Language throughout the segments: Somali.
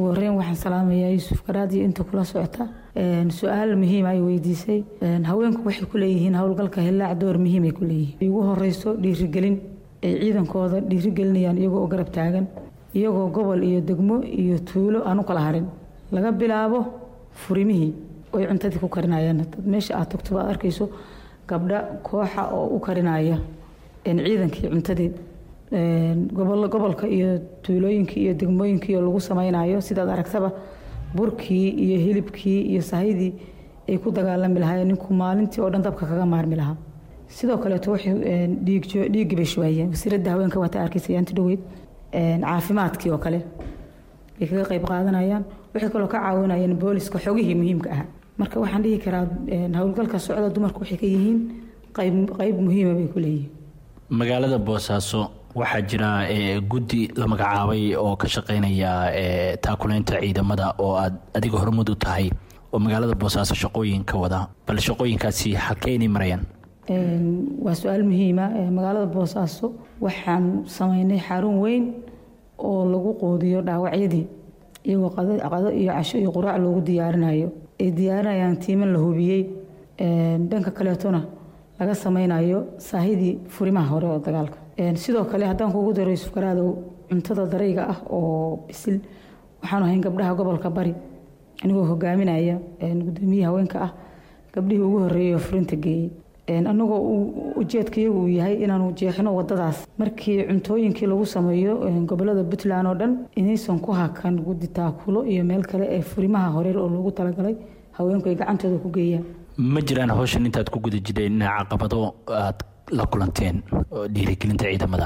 ugu horeyn waxaan salaamayaa yuusuf garaad iyo inta kula socota su-aal muhiim ay weydiisay haweenku waxay ku leeyihiin howlgalka hillaac door muhiim ay ku leeyihiin ugu horeyso dhiirigelin ay ciidankooda dhiirigelinayaan iyagoo garab taagan iyagoo gobol iyo degmo iyo tuulo aan u kala harin laga bilaabo furimihii oy cuntadii ku karinayaan meesha aad tagto baad arkayso gabdha kooxa oo u karinaya ciidankii cuntadii gobolka iyo tuulooyinkii iyo degmooyinkii oo lagu samaynayo sidaad aragtaba burkii iyo hilibkii iyo sahydii ay ku dagaalami lahaayeen ninku maalintii oo dhan dabka kaga maarmi lahaa sidoo kaleeto waxay dhiiggii bay shubaayeen wasiiradda haweenka waata arkaysa yaanti dhoweyd caafimaadkii oo kale bay kaga qayb qaadanayaan waxay kaloo ka caawinayeen booliska xogihii muhiimka ahaa marka waxaan dhihi karaa howlgalka socda dumarku waxay ka yihiin qayb muhiima bay ku leeyihiin magaalada boosaaso waxaa jira guddi la magacaabay oo ka shaqeynaya taakuleynta ciidamada oo aad adiga hormud u tahay oo magaalada boosaaso shaqooyinka wada bal shaqooyinkaasi halkee inay marayaan waa su-aal muhiima magaalada boosaaso waxaan sameynay xarun weyn oo lagu qoodiyo dhaawacyadii iyagoo qado iyo casho iyo quraac loogu diyaarinayo ay diyaarinayaan tiiman la hubiyey dhanka kaleetona laga sameynayo saahidii furimaha hore oo dagaalka sidoo kale haddaan kugu daro yuusuf garaadow cuntada darayga ah oo bisil waxaanu ahayn gabdhaha gobolka bari anigoo hogaaminaya gudoomiye haweenka ah gabdhihii ugu horeeyay oo furinta geeyey anagoo ujeedkayagu uu yahay inaanu jeexno wadadaas markii cuntooyinkii lagu sameeyo gobolada puntland oo dhan inaysan ku hakan guddi taakulo iyo meel kale ee furimaha horeer oo loogu talagalay haweenku ay gacantooda ku geeyaan ma jiraan hawshan intaad ku guda jireen ina caqabado aad la kulanteen dhiirigelinta ciidamada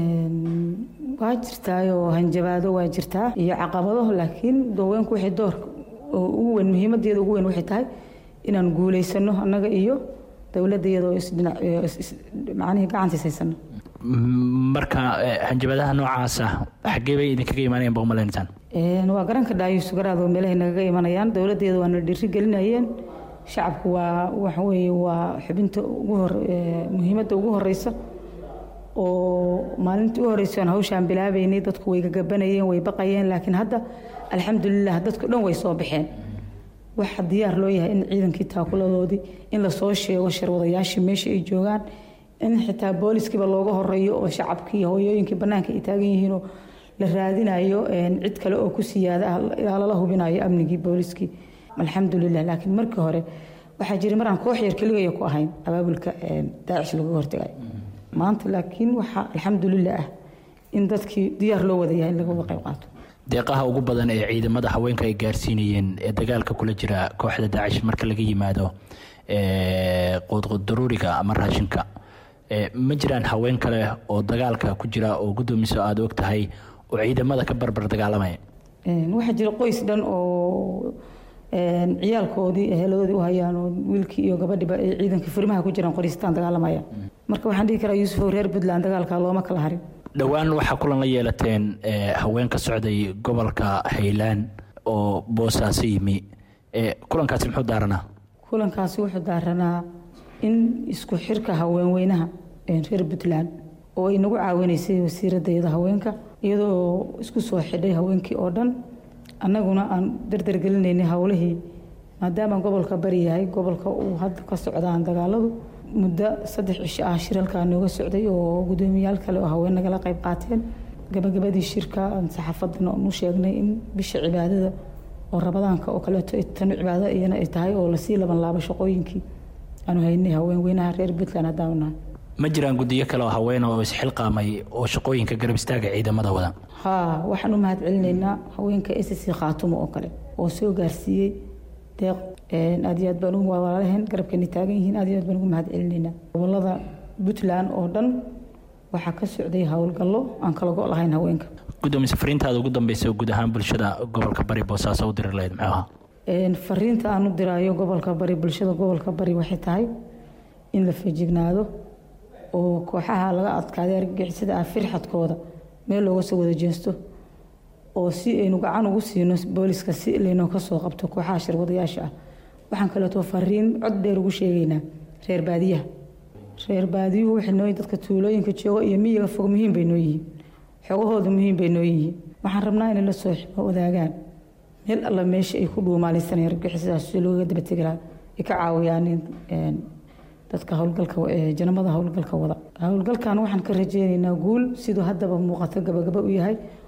waa jirtaayoo hanjabaado waa jirtaa iyo caqabado laakiin haweenku waxay doorka ugu weyn muhiimadeeda ugu weyn waxay tahay inaan guulaysano annaga iyo dowladda iyadoo macnihii gacantiis haysano marka hanjabadaha noocaasa xaggee bay idinkaga imaanayaan baa umalaynaysan waa garanka dhaayuusu garaadoo meelahay nagaga imanayaan dowladda iyada waana dhiiri gelinayeen shacabku waa waxa weeye waa xubinta ugu hor muhiimadda ugu horeysa oo maalintii u horeysa aan hawshaan bilaabeynay dadku way gagabanayeen way baqayeen laakiin hadda alxamdulilah dadku dhan way soo baxeen waxaa diyaar loo yahay in ciidankii taakuladoodii in lasoo sheego sharwadayaashii meesha ay joogaan in xitaa booliskiiba looga horeeyo oo shacabkii hooyooyinkii bannaanka ay taagan yihiinoo la raadinayo cid kale oo ku siyaada ah ilaa lala hubinayo amnigii booliskii alxamdulilah laakiin markii hore waxaa jiray maraan koox yar keligaya ku ahayn abaabulka daacish laga hortagay maanta laakiin waxaa alxamdulilah ah in dadkii diyaar loo wada yahay in laga wada qayb qaato deeqaha ugu badan ee ciidamada haweenka ay gaarsiinayeen ee dagaalka kula jira kooxda daacish marka laga yimaado quudqudaruuriga ama raashinka ma jiraan haween kale oo dagaalka ku jira oo guddoomiso aada og tahay oo ciidamada ka barbar dagaalamaya waxaa jira qoys dhan oo ciyaalkoodii heladoodii u hayaan oo wiilkii iyo gabadhiba ay ciidanka furimaha ku jiraan qoristaan dagaalamaya marka waxaan dhihi karaa yuusuf reer puntland dagaalka looma kala harin dhowaan waxaa kulan la yeelateen haween ka socday gobolka haylaan oo boosaaso yimi kulankaasi muxuu daaranaa kulankaasi wuxuu daaranaa in isku xirka haweenweynaha reer puntland oo ay nagu caawinaysay wasiiradayada haweenka iyadoo isku soo xidhay haweenkii oo dhan annaguna aan dardargelinaynay howlihii maadaama gobolka bari yahay gobolka uu hadda ka socdaan dagaaladu muddo saddex cisho ah shir halkaa nooga socday oo guddoomiyaal kale oo haween nagala qayb qaateen gabagabadii shirka saxaafadana nu sheegnay in bisha cibaadada oo rabadaanka oo kaleeto tanu cibaado iyana ay tahay oo lasii laban laabo shaqooyinkii aanu haynay haweenweynaha reer puntland haddaanu nahay ma jiraan guddiyo kale oo haween oo isxilqaamay oo shaqooyinka garab istaaga ciidamada wada haa waxaan u mahad celinaynaa haweenka s c khaatumo oo kale oo soo gaarsiiyey deeq aad iyo aad baan ugu walaalaheen garabkeena taagan yihiin aad iyo aad baan ugu mahad celinaynaa gobolada puntland oo dhan waxaa ka socday howlgallo aan kala go' lahayn haweenka gudoomiye fariintaada ugu dambeysa guud ahaan bulshada gobolka bari boosaaso u diri lahayd muxuu ahaa fariinta aan u diraayo gobolka bari bulshada gobolka bari waxay tahay in la feejignaado oo kooxaha laga adkaaday argagixisada ah firxadkooda meel looga soo wada jeesto oo si aynu gacan ugu siino booliska si laynoo kasoo qabto kooxaha shirwadayaasha ah waxaan kaleeto fariin cod dheer ugu sheegaynaa reer baadiyaha reer baadiyuhu waxay noo dadka tuulooyinka jooga iyo miyiga fog muhiim bay noo yihiin xogahooda muhiim bay noo yihiin waxaan rabnaa inay la soo wadaagaan meel alla meesha ay ku dhuumaalaysanaya argagixisadaas si looga dabategi lahaa ay ka caawiyaan dadka howlgalka janamada howlgalka wada howlgalkan waxaan ka rajeynaynaa guul siduu haddaba muuqato gabagaba u yahay